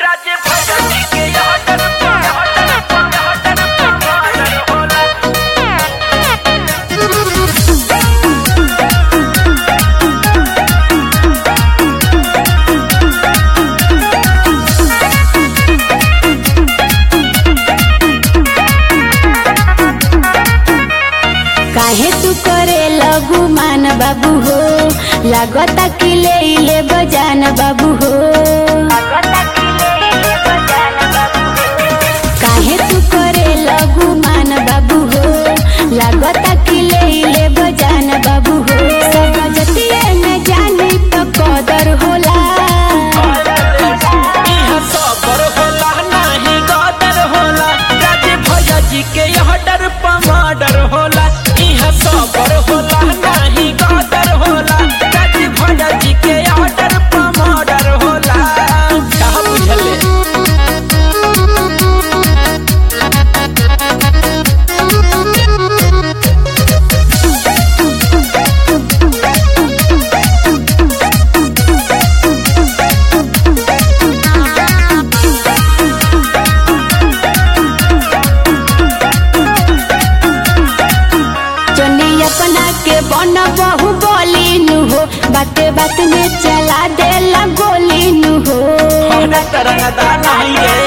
राज्य भजनी के यहाँ टनपा यहाँ टनपा यहाँ टनपा मादर होला काहे तू करे लगू मान बाबू हो लागता कि ले ले बजान बाबू हो काहे तू करे लगू मान बाबू हो लागता कि ले ले बजान बाबू हो सब जतिये में जानी तो कदर होला यहाँ सबर होला नाही गदर होला राज्य भजनी के यहाँ डर पमाडर होला यहाँ सबर होला नाही गदर होला राज्य भजनी के यहाँ डर पमाडर होला कहा बुझले जनी अपना के बन बहु बोली नु हो बाते बात में चला देला गोली नु हो हमरा तरंगदा नहीं रे